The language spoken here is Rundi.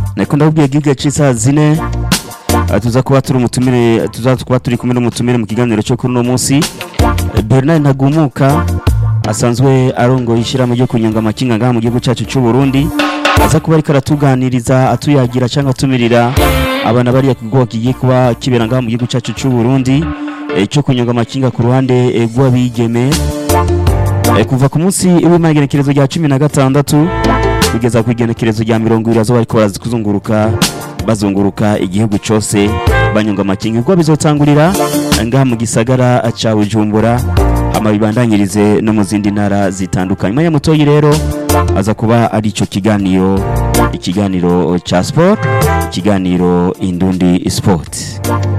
nako ndabubwiye giga c'isaha zine eh, tuza kuba turi umutumire tuza kuba turi kumwe n'umutumire mu kiganiro cyo kuri uno munsi Eh, Bernard Ntagumuka asanzwe arongoye ishyirahamwe ryo kunyonga amakinga ngaha mu gihugu cyacu cy'u Burundi aza kuba ariko aratuganiriza atuyagira cyangwa atumirira abana bariya kugo kigiye kuba kibera ngaha mu gihugu cyacu cy'u Burundi eh, cyo kunyonga amakinga ku ruhande eh, rw'abigeme Eh, kuva ku munsi w'imagenekerezo rya cumi na gatandatu kugeza ku igenekerezo rya mirongo ibiri azo bariko barazikuzunguruka bazunguruka igihugu cyose banyonga amakinga ubwo bizotangurira ngaha mu gisagara ca Bujumbura ama bibandanyirize no mu zindi ntara zitandukanye Maya Mutoyi rero aza kuba ari ico kiganiro ikiganiro ca sport ikiganiro Indundi Sport